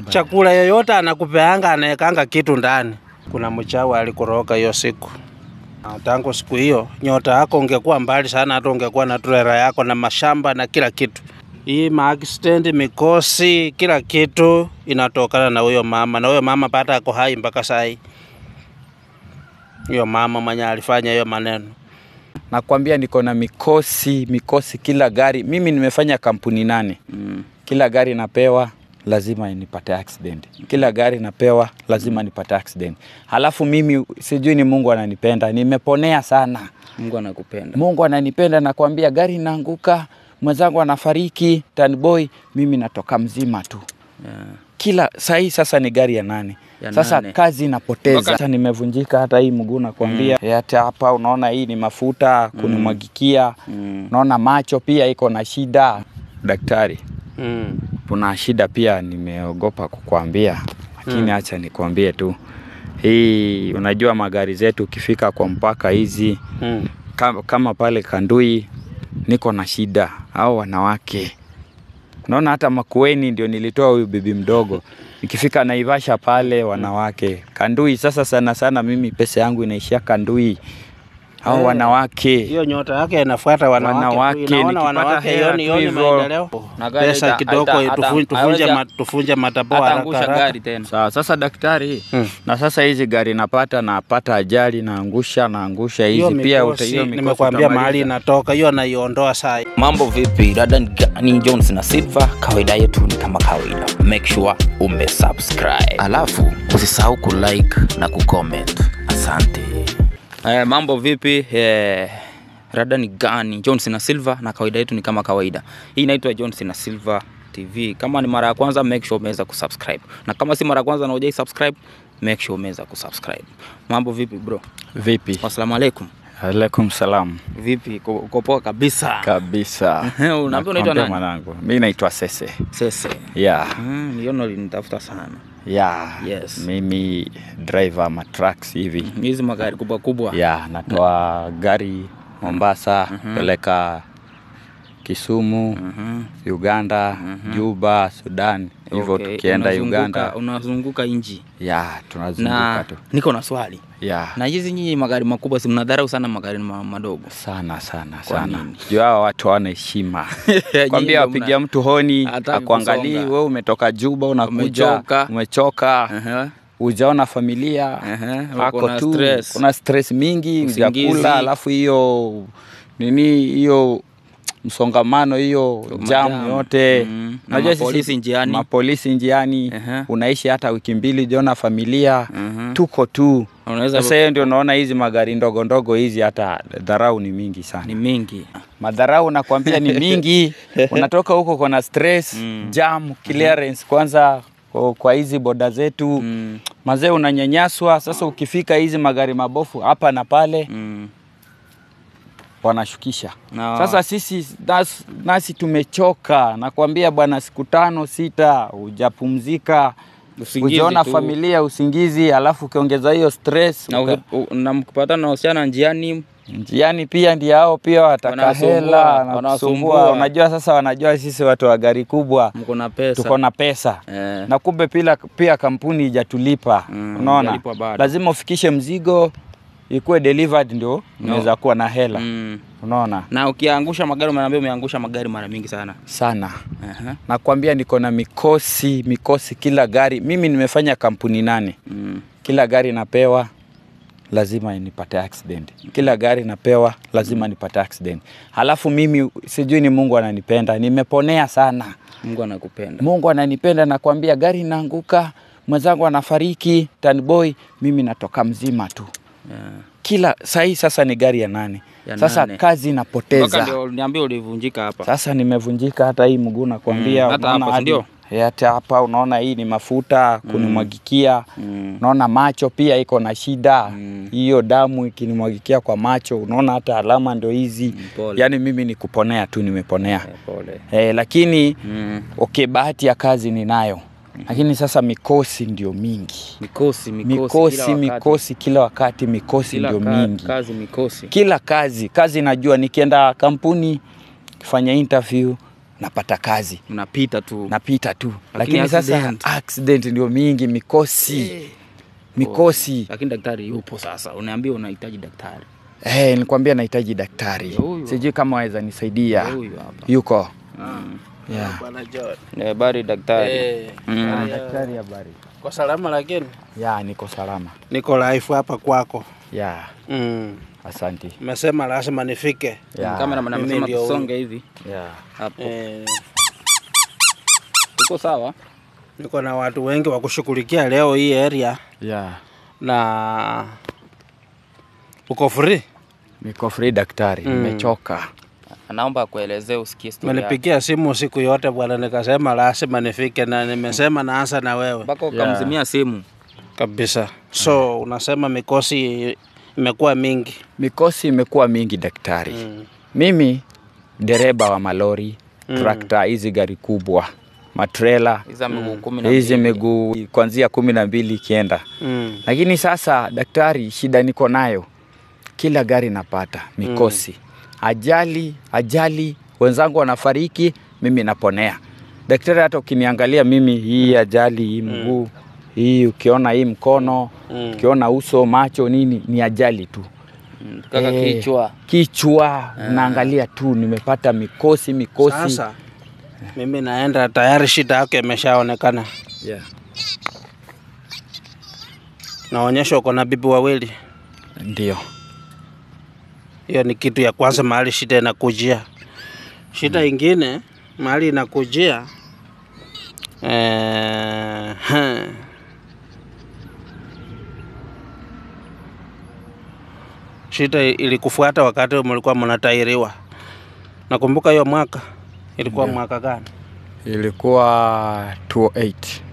chakula yoyote anakupeanga, anaekanga kitu ndani. Kuna mchawi alikoroga hiyo siku. Na Tangu siku hiyo nyota yako ungekuwa mbali sana, hata ungekuwa na trela yako na mashamba na kila kitu. Hii maaccident, mikosi, kila kitu inatokana na huyo mama, na huyo mama pata ako hai mpaka sai. Huyo mama mwenye alifanya hiyo maneno. Nakwambia niko na mikosi mikosi, kila gari. Mimi nimefanya kampuni nane Mm. kila gari napewa lazima nipate accident, kila gari napewa lazima nipate accident. Halafu mimi sijui ni Mungu ananipenda, nimeponea sana. Mungu anakupenda. Mungu ananipenda, nakwambia, gari inaanguka, mwenzangu anafariki, tanboy, mimi natoka mzima tu Yeah. kila sahii sasa ni gari ya nane Ya sasa nane. kazi inapoteza Waka- sasa nimevunjika hata hii mguu nakwambia mm. hata hapa unaona hii ni mafuta kunimwagikia Mm. unaona macho pia iko na shida daktari Mm. kuna shida pia nimeogopa kukwambia lakini acha nikwambie tu hii unajua magari zetu ukifika kwa mpaka hizi Mm. kama, kama pale Kandui niko na shida au wanawake. Naona hata Makueni ndio nilitoa huyu bibi mdogo. Nikifika Naivasha pale wanawake. Kandui sasa sana sana mimi pesa yangu inaishia Kandui. Hao Eh, wanawake. hiyo nyota yake inafuata wanawake, tu. Wanawake, Inaona nikipata wanawake, hela hiyo ni- tu hiyo ni hivyo. maendeleo. Na gari Pesa haita- kidogo haita- tufu- hata- tufunje hawezi- ma- tufunje matapoa haraka Ataangusha haraka. gari tena. Sawa, sasa daktari Hmm. na sasa hizi gari napata napata ajali naangusha naangusha Hiyo hizi pia uta- mikosi, hiyo mikosi nimekwambia utamaliza. mahali inatoka hiyo, naiondoa saa hii. Mambo vipi? Dada ni Gani Jones na Silva, kawaida yetu ni kama kawaida. Make sure umesubscribe, alafu usisahau kulike na kucomment. Asante. Eh, mambo vipi? Eh, rada ni gani? Johnson na Silva na kawaida yetu ni kama kawaida. Hii inaitwa Johnson na Silva TV. Kama ni mara ya kwanza make sure umeweza kusubscribe. Na kama si mara ya kwanza na hujai subscribe, make sure umeweza kusubscribe. Mambo vipi bro? Vipi? Assalamu alaikum. Alaikum salam. Vipi? Uko uko poa kabisa? Kabisa. Unaambia unaitwa Nakwambia nani? mwanangu. Mimi naitwa Sese. Sese. Yeah. Mm, niona ulinitafuta sana. Yeah. Yes. Mimi driver ma trucks hivi. Hizi magari kubwa kubwa. Yeah, natoa gari Mombasa, peleka Kisumu, Uganda, Juba, Sudan. Hivyo Okay, tukienda unazunguka- Uganda. Unazunguka nchi. Yeah, tunazunguka Na tu. niko na swali. Yeah. Na hizi nyinyi magari makubwa si mnadharau sana magari ma- madogo. sana sana Kwa sana nini? juu hao watu hawana heshima Nyinyi kwambia ndio wapigia mna- mtu honi Hataki akuangalii kusonga. we umetoka juba unakuja Umechoka. umechoka Aha. ujaona familia Aha, hako uko na tu stress. kuna stress mingi Usingizi. ujakula alafu hiyo nini hiyo msongamano hiyo Majam. jamu yote Mm. Na Unajua sisi- mapolisi njiani. mapolisi njiani Aha. unaishi hata wiki mbili ujaona familia Mhm. tuko tu Unaweza sasa hiyo ndio naona hizi magari ndogo ndogo hizi hata dharau ni mingi sana ni mingi. madharau nakwambia ni mingi unatoka huko kuna stress Mm. jam clearance kwanza kwa- kwa hizi boda zetu Mm. mazee unanyanyaswa sasa ukifika hizi magari mabofu hapa na pale Mm. wanashukisha Na- sasa sisi nasi, nasi tumechoka nakwambia bwana siku tano sita hujapumzika Usingizi ujaona tu. familia usingizi alafu ukiongeza hiyo stress Na, uka- uki- u- na mkipatana na wasichana njiani njiani pia ndio hao pia wataka Wanasumbua, hela wanasumbua. wanasumbua unajua sasa wanajua sisi watu wa gari kubwa mko na pesa. tuko na pesa Eh. na kumbe pia, pia kampuni ijatulipa Mm, unaona hujalipwa bado. lazima ufikishe mzigo ikuwe delivered ndio unaweza kuwa na hela Mm. unaona Na ukiangusha magari umeambia umeangusha magari mara mingi sana. sana Aha. nakwambia niko na mikosi mikosi kila gari mimi nimefanya kampuni nane Mm. kila gari napewa lazima nipate accident kila gari napewa lazima nipate accident halafu mimi sijui ni mungu ananipenda nimeponea sana Mungu anakupenda. mungu ananipenda nakwambia gari inaanguka mwenzangu anafariki tanboy mimi natoka mzima tu Yeah. kila sahii sasa ni gari ya nane Ya sasa nane. kazi Mpaka inapoteza ndio niambia ulivunjika hapa. sasa nimevunjika hata hii mguu nakwambia Mm, hata unaona hapa, si hadi- ndio? Eh, hata hapa unaona hii ni mafuta kunimwagikia Mm. unaona macho pia iko na shida Mm. hiyo damu ikinimwagikia kwa macho unaona hata alama ndo hizi pole. yaani mimi ni kuponea tu nimeponea Eh, Pole. eh, lakini Mm. okay bahati ya kazi ninayo lakini sasa mikosi ndio mingi Mikosi, mikosi, mikosi kila wakati. mikosi kila wakati mikosi Kila ndio ka- mingi Kazi mikosi. kila kazi kazi najua nikienda kampuni kifanya interview napata kazi Unapita tu. napita tu Lakini lakini, sasa accident. accident ndio mingi mikosi mikosi Lakini daktari yupo sasa. Unaambia unahitaji daktari. Eh, nilikwambia nahitaji daktari Ndio huyu. sijui kama waweza nisaidia Ndio huyu hapa. yuko Mm. yeah. Bwana John. Eh, Habari daktari. Eh, Mm. haya. daktari habari Kwa salama lakini ya niko salama niko live hapa kwako. ya Mm. asanti Umesema lazima nifike. ya Kameraman Mimi amesema ndio huyu. tusonge hivi ya hapo. Eh, Uko sawa? niko na watu wengi wa kushughulikia leo hii area ya na uko free. niko free daktari Mm. nimechoka Naomba akuelezee usikie story yake. Umenipigia simu siku yote bwana, nikasema lazima nifike, na nimesema naanza na wewe Mpaka Yeah. ukamzimia simu. kabisa. So unasema mikosi imekuwa mingi. mikosi imekuwa mingi daktari Mm. mimi dereba wa malori Mm. trakta hizi gari kubwa matrela Hizi za miguu kumi na hizi mbili. miguu kuanzia kumi na mbili ikienda Mm. lakini sasa daktari shida niko nayo kila gari napata mikosi ajali ajali wenzangu wanafariki mimi naponea daktari hata ukiniangalia mimi hii ajali hii mguu hii ukiona hii mkono Mm. ukiona uso macho nini ni ajali tu Mm, Kaka Eh, kichwa. kichwa naangalia tu nimepata mikosi mikosi Sasa mimi naenda tayari, shida yake imeshaonekana. yeah. Naonyesha uko na bibi wawili. ndio Hiyo ni kitu ya kwanza, mahali shida inakujia. Shida ingine mahali inakujia eh, shida ilikufuata wakati mlikuwa mnatairiwa. Nakumbuka hiyo mwaka ilikuwa mwaka gani? ilikuwa 208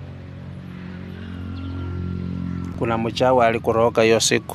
Kuna mchawi alikuroga hiyo siku,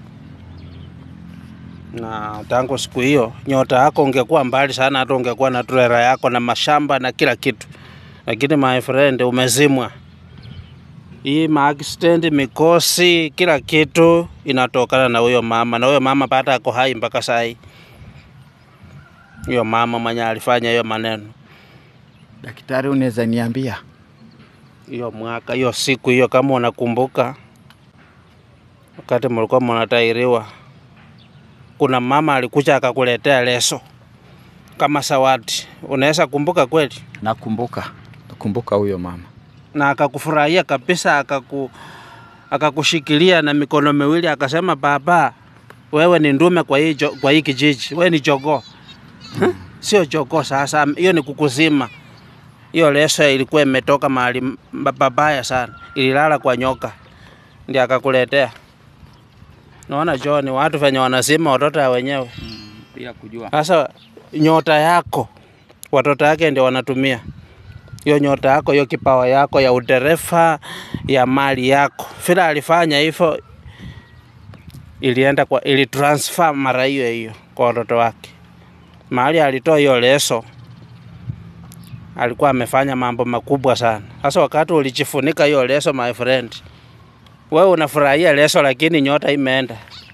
na tangu siku hiyo nyota yako ungekuwa mbali sana, hata ungekuwa na trela yako na mashamba na kila kitu, lakini my friend, umezimwa. Hii maaccident, mikosi, kila kitu inatokana na huyo mama, na huyo mama bado ako hai mpaka saa hii. Huyo mama mwenye alifanya hiyo maneno daktari unaweza niambia hiyo mwaka hiyo siku hiyo, kama unakumbuka, wakati mlikuwa mnatairiwa, kuna mama alikuja akakuletea leso kama zawadi. Unaweza kumbuka kweli? nakumbuka nakumbuka huyo mama Na akakufurahia kabisa, akaku akakushikilia na mikono miwili, akasema baba, wewe ni ndume kwa hii, jo- kwa hii kijiji, wewe ni jogoo. Huh? Sio jogoo. Sasa hiyo ni kukuzima. Hiyo leso ilikuwa imetoka mahali m- babaya sana, ililala kwa nyoka, ndio akakuletea. Naona John, watu venye wanazima watoto ya wenyewe. Bila kujua. Sasa nyota yako watoto yake ndio wanatumia hiyo nyota yako, hiyo kipawa yako ya udereva ya mali yako. Vile alifanya hivyo, ilienda kwa ili transfer mara hiyo hiyo kwa watoto wake. Mahali alitoa hiyo leso, alikuwa amefanya mambo makubwa sana. Sasa wakati ulijifunika hiyo leso, my friend, wewe unafurahia leso, lakini nyota imeenda.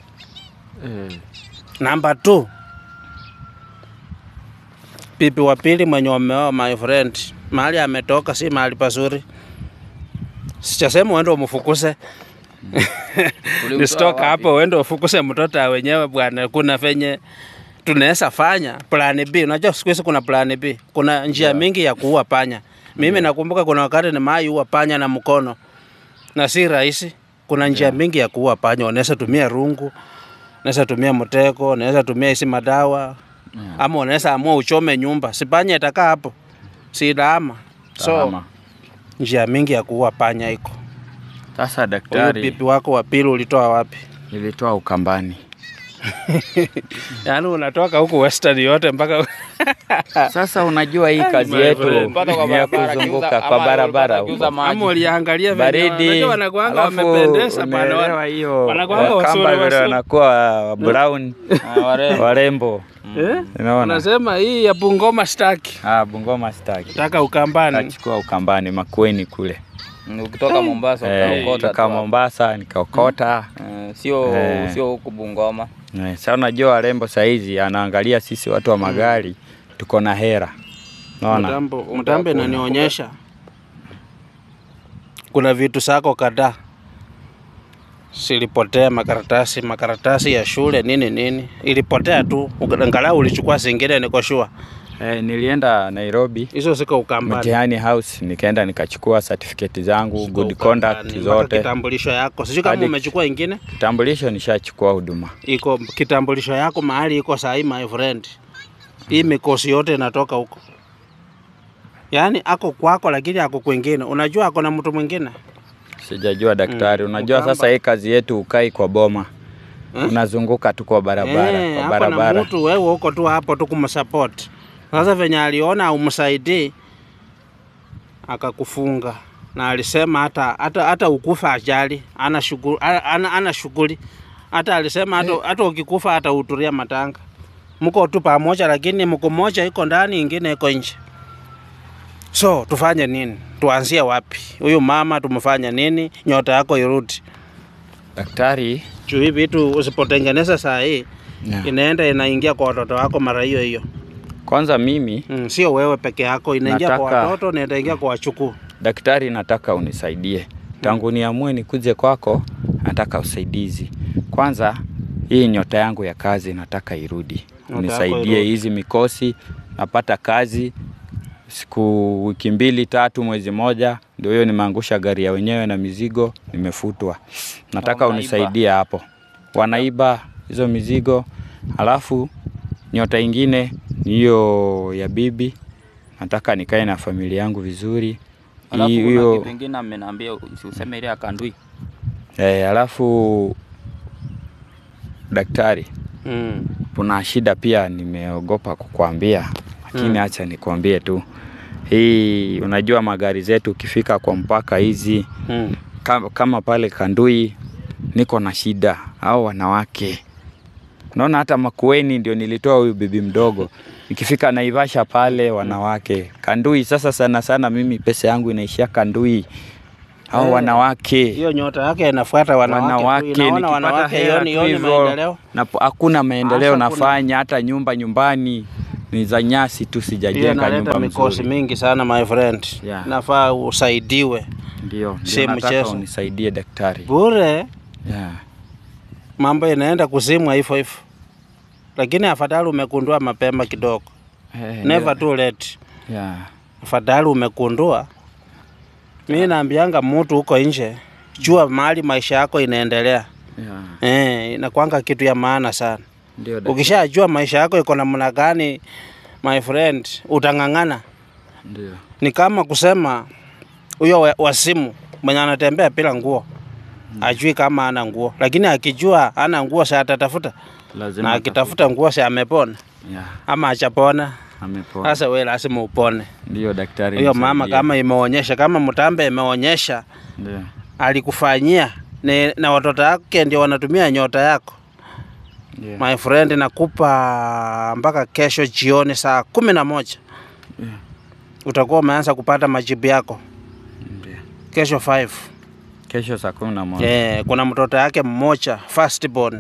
Namba two, bibi wa pili mwenye wameoa, my friend, mahali ametoka si mahali pazuri. Sichasema uende umfukuse Ulimtoa nisitoka wapi? hapo uende ufukuse mtoto ya wenyewe bwana. Kuna venye tunaweza fanya plan B. Unajua siku hizi kuna plan B, kuna njia mingi ya kuua panya. Mimi nakumbuka kuna wakati nimewahi ua panya na mkono na si rahisi. Kuna njia mingi ya kuua panya, unaweza tumia rungu, unaweza tumia mtego, unaweza tumia hizi madawa ama unaweza amua uchome nyumba, si panya itakaa hapo, si daama. So Salama. njia mingi ya kuua panya iko. Sasa Huyu daktari, bibi wako wa pili ulitoa wapi? nilitoa Ukambani. Yaani unatoka huku western yote mpaka Sasa unajua hii kazi my yetu friend. Mpaka kwa ni ya barabara, kuzunguka akiuza- kwa ama barabara alikuwa akiuza huko. maji. ama uliangalia venye baridi, unajua wanakuanga alafu wamependeza bana, unaelewa wana- hiyo wanakuanga Wakamba wasura, vile wasura. wanakuwa brown Ah, warembo. warembo, Eh? unaona. Unasema hii ya Bungoma staki. Ah, Bungoma staki, Taka Ukambani. tachukua Ukambani Makueni kule Mm, Ukitoka Mombasa eh, utaokota toka tu. Mombasa nikaokota Eh, Sio Eh. sio huku Bungoma. Eh, Sasa unajua warembo saizi anaangalia sisi watu wa magari tuko na hera Naona Mtambo, Muda mtambo wako inanionyesha kuna vitu zako kadhaa silipotea, makaratasi makaratasi ya shule nini nini, ilipotea tu, angalau ulichukua zingine, niko sure Eh, nilienda Nairobi hizo ziko Ukambani. mtihani house, nikaenda nikachukua certificate zangu, Ziko good Ukambani, conduct mpaka zote. Kitambulisho yako sijui kama Hadi- umechukua ingine, Kitambulisho nishachukua huduma. iko kitambulisho yako mahali iko sahi, my friend. Hii mikosi yote inatoka huko, yaani ako kwako, lakini ako kwingine. Unajua ako na mtu mwingine Sijajua daktari. Mm, Unajua Mkamba. sasa hii kazi yetu ukai kwa boma Eh? unazunguka tu kwa barabara Eh, kwa hapo na barabara. mtu wewe uko tu hapo tu kumsupport. Sasa venye aliona umsaidii akakufunga na alisema hata hata hata ukufa ajali ana shughuli ana, ana shughuli hata alisema hata, hata ukikufa hata uturia matanga mko tu pamoja, lakini mko moja iko ndani ingine iko nje. So tufanye nini? Tuanzie wapi? Huyu mama tumfanye nini? Nyota yako irudi Daktari juu hii vitu usipotengeneza saa hii yeah. inaenda inaingia kwa watoto wako mara hiyo hiyo. Kwanza mimi Mm, sio wewe peke yako, inaingia kwa Nataka- watoto na inaingia kwa wachukuu. daktari, nataka unisaidie. Tangu niamue nikuje kwako, nataka usaidizi. Kwanza hii nyota yangu ya kazi nataka irudi, yako unisaidie irudi. hizi mikosi. Napata kazi siku wiki mbili tatu, mwezi moja, ndio hiyo nimeangusha gari ya wenyewe na mizigo, nimefutwa. Nataka Wanaiba. unisaidie hapo, wanaiba hizo mizigo. Alafu nyota ingine ni hiyo ya bibi, nataka nikae na familia yangu vizuri. Alafu Hii- kuna hiyo kitu kingine ameniambia usiseme ile ya kandui. eh, alafu daktari, Mm. kuna shida pia nimeogopa kukuambia, lakini Mm. acha nikwambie tu. Hii unajua magari zetu ukifika kwa mpaka hizi Mm. kama, kama pale Kandui niko na shida au wanawake. Unaona hata Makueni ndio nilitoa huyu bibi mdogo. Nikifika Naivasha pale wanawake. Kandui sasa sana sana mimi pesa yangu inaishia Kandui. Hao Eh, wanawake. Hiyo nyota yake inafuata wanawake. tu. Wanawake Inaona nikipata wanawake hela yoni tu yoni hivyo maendeleo. na po- hakuna maendeleo Hasa kuna- nafanya hata nyumba nyumbani ni za nyasi tu Hiyo sijajenga inaleta nyumba mikosi mzuri. mingi sana my friend. Yeah. Nafaa usaidiwe Ndio, Si ndio nataka mchezo. unisaidie daktari. bure. Yeah. Mambo inaenda kuzimwa hivyo hivyo, lakini afadhali umekundua mapema kidogo. Eh, Never too late. Yeah. afadhali umekundua. Mi naambianga mtu huko nje, jua mahali maisha yako inaendelea. Yeah. Eh, inakwanga kitu ya maana sana. Ndio daktari. Ukishajua maisha yako iko namna gani, my friend, utang'ang'ana. Ndio. Ni kama kusema huyo wa- wasimu mwenye anatembea bila nguo ajui kama ana nguo, lakini akijua ana nguo sa atatafuta, Lazima na akitafuta nguo sa amepona Yeah, ama achapona. amepona. Sasa we lazima upone. Ndio daktari. Huyo mama nisaidie. kama imeonyesha, kama mtambe imeonyesha Ndio. alikufanyia ni, na watoto wake ndio wanatumia nyota yako Ndio. my friend, nakupa mpaka kesho jioni saa kumi na moja Yeah. utakuwa umeanza kupata majibu yako Ndio. kesho 5. Kesho saa kumi na moja. Eh, kuna mtoto yake mmoja first born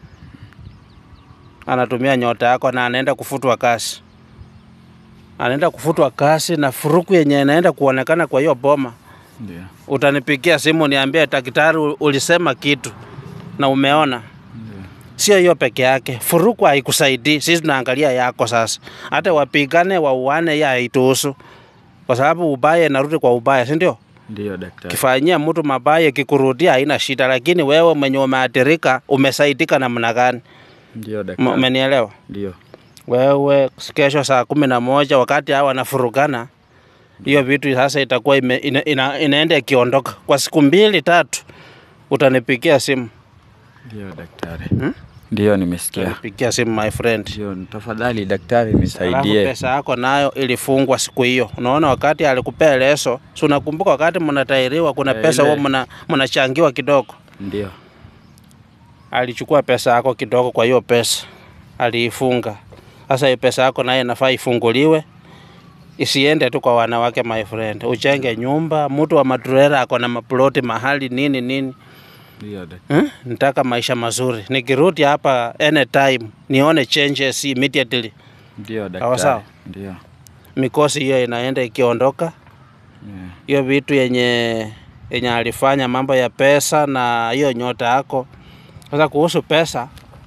anatumia nyota yako na anaenda kufutwa kazi, anaenda kufutwa kazi na furuku yenye inaenda kuonekana kwa hiyo boma Ndio. utanipigia simu niambie daktari, u- ulisema kitu na umeona. Sio hiyo peke yake, furuku haikusaidii. Sisi tunaangalia yako sasa, hata wapigane wauane, ya haituhusu kwa sababu ubaya inarudi kwa ubaya, si ndio? Ndio daktari. Kifanyia mtu mabaya kikurudia haina shida, lakini wewe mwenye umeathirika umesaidika namna gani? Ndio M- daktari. Umenielewa? Ndio. Wewe kesho saa kumi na moja wakati hawa wanafurugana, hiyo vitu sasa itakuwa ime, ina, ina, inaenda ikiondoka kwa siku mbili tatu, utanipigia simu Ndio daktari. Hmm? Ndio nimesikia. utanipigia simu my friend. Ndio tafadhali daktari Alafu nisaidie. pesa yako nayo ilifungwa siku hiyo. Unaona, wakati alikupea leso, si unakumbuka wakati mnatairiwa, kuna Eh, pesa ile- huo mna mnachangiwa kidogo. Ndio. Alichukua pesa yako kidogo, kwa hiyo pesa aliifunga. Sasa hiyo pesa yako naye inafaa ifunguliwe, isiende tu kwa wanawake my friend. Uchenge nyumba, mtu wa maturera ako na maploti mahali nini nini. Ndio daktari. Hmm? Nataka maisha mazuri, nikirudi hapa anytime nione changes immediately. Ndio Sawa sawa. daktari. Ndio. mikosi hiyo inaenda ikiondoka hiyo vitu yenye yenye alifanya mambo ya pesa na hiyo nyota yako. Sasa kuhusu pesa,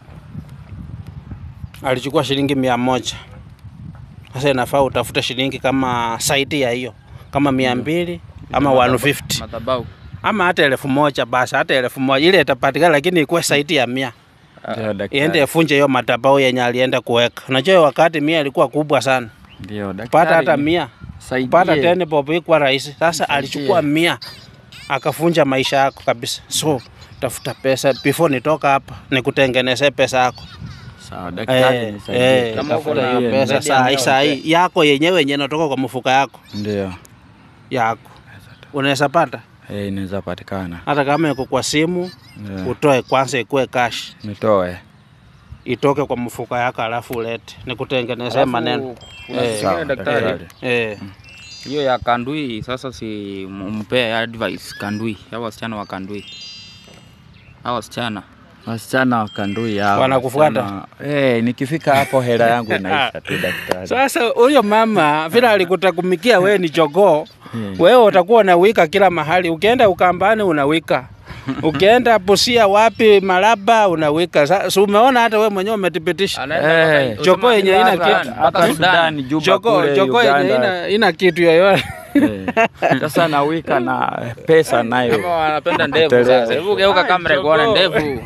alichukua shilingi mia moja. Sasa inafaa utafute shilingi kama saiti ya hiyo kama mia mbili ama 150 Madhabahu. ama hata elfu moja basi, hata elfu moja ile itapatikana, lakini ikuwe saiti ya mia Ndio daktari. iende ifunje hiyo madhabahu yenye alienda kuweka. Unajua wakati mia ilikuwa kubwa sana, Ndio daktari. kupata hata mia Saidie. kupata teni bob ikuwa rahisi. Sasa alichukua mia akafunja maisha yako kabisa. So tafuta pesa before nitoka hapa nikutengenezee pesa yako. Sawa daktari Eh, nisaidie. eh, Kama uko tafuta na hiyo pesa medium saa hii yao, saa hii yako yenyewe yenye inatoka kwa mfuka yako Ndio. yako unaweza pata Eh, inaweza patikana. hata kama iko kwa simu Yeah. utoe kwanza, ikuwe cash Nitoe. itoke kwa mfuka yako, alafu ulete nikutengenezee Alafu, maneno kuna Eh, kitu sawa, kingine daktari. daktari. eh. Hiyo ya Kandui sasa si mpee advice Kandui. Hao wasichana wa Kandui. Hao wasichana. Wasichana wa Kandui hao. Wanakufuata? wasichana- Eh, nikifika hapo hela yangu inaisha tu daktari. Sasa huyo mama vile alikutakumikia wewe ni jogoo, wewe utakuwa unawika kila mahali. Ukienda Ukambani unawika, ukienda Busia wapi Malaba unawika. Sasa umeona hata wewe mwenyewe umethibitisha Anaenda Eh, mpaka- Jogoo yenye mpaka haina Sudan, kitu. mpaka Hata Sudan. Sudan, Juba jogoo kule jogoo yenye Uganda. ina, ina kitu yoyote Eh, Sasa nawika na pesa Kama nayo. wanapenda ndevu Teleza. sasa. Hebu geuka kamera jogoo. kuona ndevu.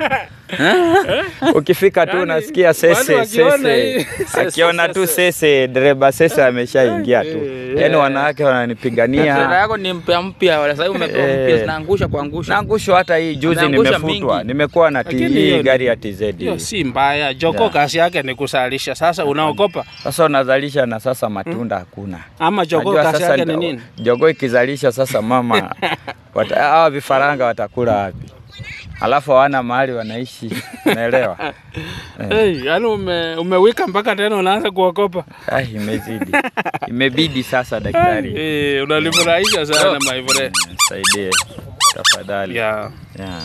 eh? Ukifika tu Yaani, unasikia watu sese wakiona sese. hii- Akiona tu sese, dereba sese ameshaingia tu. Yaani wanawake Sera wananipigania. yako ni mpya mpya, wala sasa hivi umepewa Eh. mpya zinaangusha kuangusha. Naangushwa hata hii juzi Anaangusha nimefutwa. mingi. Nimekuwa na Lakini hii hiyo- gari ya TZ. hiyo si mbaya. Jogoo Yeah. kazi yake ni kusalisha. Sasa unaogopa Sasa unazalisha na sasa matunda hakuna. ama jogoo Najua kazi sasa yake ni nita- nini? Jogoo ikizalisha sasa mama wata- hawa vifaranga watakula wapi? Alafu hawana mahali wanaishi, unaelewa? Hey, yani ume, umewika mpaka tena unaanza kuogopa. Ai, imezidi, imebidi sasa daktari. Eh, unanifurahisha sana my friend. Nisaidie tafadhali. Yeah. Yeah.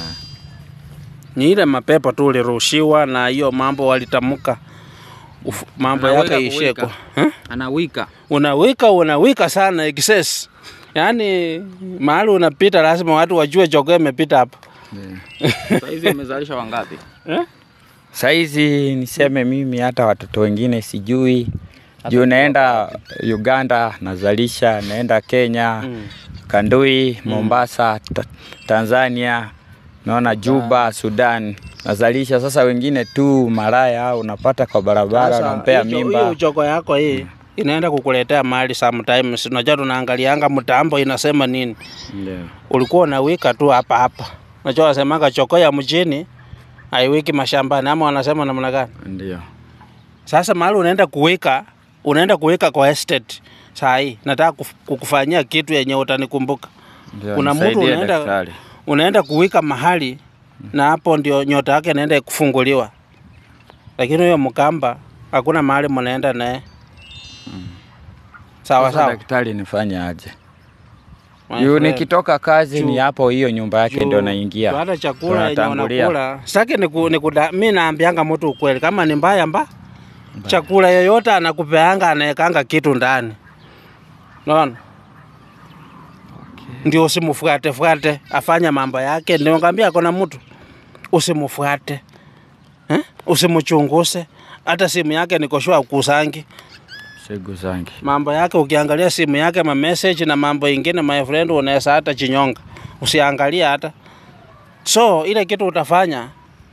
Ni ile mapepo tu ulirushiwa na hiyo mambo walitamka Uf, mambo Anaweka yake ishie kuwika. kwa huh? Anawika. Unawika unawika sana excess. Yaani mahali unapita lazima watu wajue jogoo imepita hapo. Sasa hizi umezalisha wangapi? Saizi niseme mimi hata watoto wengine sijui juu naenda Uganda nazalisha, naenda Kenya Mm. Kandui, Mombasa, ta Tanzania, naona Juba, Sudan nazalisha. Sasa wengine tu maraya au unapata kwa barabara Sasa, unampea hiyo- mimba. Hiyo jogoo yako hii inaenda kukuletea mali sometimes. Unajua tunaangalianga mtambo inasema nini. Ndio. ulikuwa unawika tu hapa hapa. Unajua wasemanga choko ya mjini haiwiki mashambani, ama wanasema namna gani? Ndio. Sasa mahali unaenda kuwika, unaenda kuwika kwa estate. Saa hii nataka kuf- kukufanyia kitu yenye utanikumbuka. Ndio. Kuna mtu nisaidie unaenda daktari. unaenda kuwika mahali na hapo ndio nyota yake inaenda kufunguliwa, lakini huyo mkamba hakuna mahali mnaenda naye. Sawa Sasa sawa. daktari nifanye aje? My Juu friend. nikitoka kazi Juu- ni hapo hiyo nyumba yake Juu- ndio naingia. juu Hata chakula yenye Tunatangulia. unakula sitaki niku, niku, mi naambianga mtu ukweli, kama ni mbaya mba chakula yoyote anakupeanga anaekanga kitu ndani, naona ndio usimfuate fuate afanya mambo yake. Ndio ngambia kuna mtu usimfuate eh? usimchunguse hata simu yake nikoshua ukusangi Sigu zangi. mambo yake. Ukiangalia simu yake ma message na mambo ingine, my friend, unaweza hata chinyonga, usiangalia hata. So ile kitu utafanya,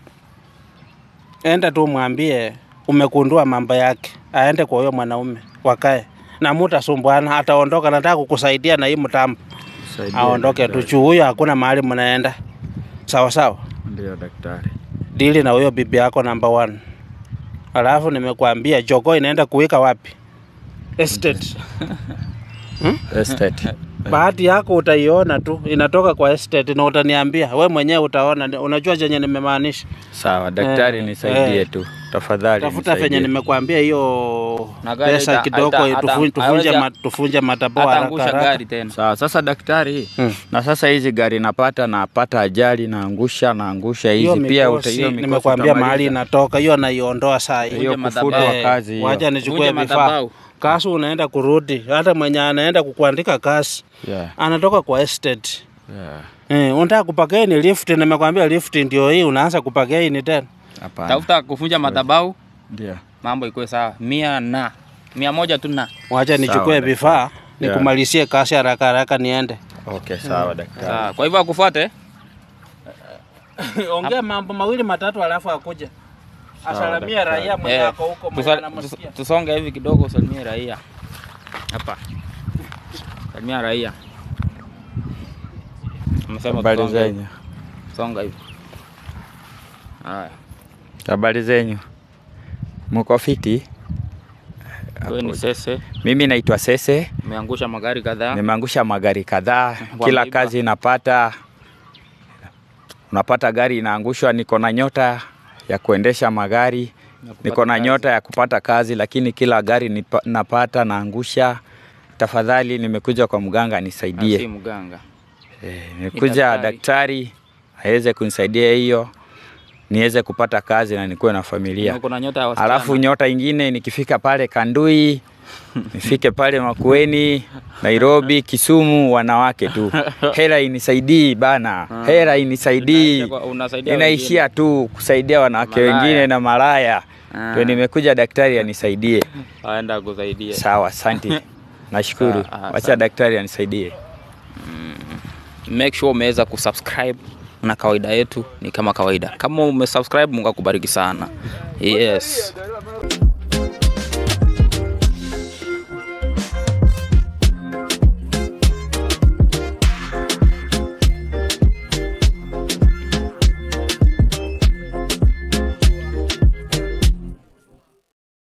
enda tu mwambie umekundua mambo yake, aende kwa huyo mwanaume, wakae na mutasumbuana, ataondoka. Nataka kukusaidia na hii mtambo, Saidia aondoke tu daktari. juu huyo hakuna mahali mnaenda. Sawa sawa, Ndio daktari. dili na huyo bibi yako number one. Alafu nimekuambia jogoo inaenda kuwika wapi? Estate. Estate. bahati yako utaiona tu inatoka kwa estate na utaniambia we mwenyewe utaona unajua chenye nimemaanisha Sawa daktari, Eh, nisaidie eh. tu tafadhali. tafuta nisaidie. venye nimekuambia hiyo Na gari pesa haita- kidogo haita- tufu- hata- tufunje hawezi- ma- tufunje mataboa haraka Ataangusha haraka. gari tena. Sawa, sasa daktari, Hmm. na sasa hizi gari napata napata ajali naangusha naangusha hiyo hizi pia uta, mikosi hiyo mikosi nimekuambia utamaliza. mahali inatoka hiyo naiondoa saa hii hiyo Vunja kufutwa madhabahu. kazi hiyo. wacha nichukue Vunja vifaa madhabahu. kazi unaenda kurudi, hata mwenye anaenda kukuandika kazi Yeah. anatoka kwa estate. Yeah. Eh, unataka kupagaini lift, nimekwambia lift ndio hii, unaanza kupagaini tena. Hapana. Tafuta kufunja madhabahu, Ndio. mambo ikuwe sawa. Mia na mia moja tu na Wacha nichukue daktari. vifaa Yeah. nikumalizie kazi haraka haraka niende. Okay, sawa daktari. sawa. Kwa hivyo akufuate Ongea mambo mawili matatu alafu akuja. Asalamia daktari. raia mwenye Eh, ako huko mwenye tusa- anamsikia. tus- tusonge hivi kidogo, salimie raia hapa, salimia raia. Amesema Habari tusonge hivi. zenyu. songa hivi. Haya, Habari zenyu. Muko fiti? wewe ni Sese, Mimi naitwa Sese. umeangusha magari kadhaa. Nimeangusha magari kadhaa, Kwa kila mlima. kazi napata, unapata gari inaangushwa. Niko na nyota ya kuendesha magari, kupata niko na kazi. nyota ya kupata kazi, lakini kila gari nipa, napata naangusha. Tafadhali nimekuja kwa mganga Ah, si nisaidie. mganga. Eh, nimekuja daktari. daktari aweze kunisaidia hiyo niweze kupata kazi na nikuwe na familia. Uko na nyota ya wasichana. Alafu nyota ingine nikifika pale Kandui, nifike pale Makueni, Nairobi, Kisumu, wanawake tu. Hela inisaidii bana, hela inisaidii, Unaisha kwa- unasaidia inaishia tu kusaidia wanawake Malaya. wengine na malaya. Ah. Ndio nimekuja daktari anisaidie. wengine. aenda kusaidie. Sawa, asante, nashukuru. Ah, ah, Wacha asante. daktari anisaidie. Make sure umeweza kusubscribe na kawaida yetu ni kama kawaida. Kama umesubscribe, Mungu akubariki sana. Yes.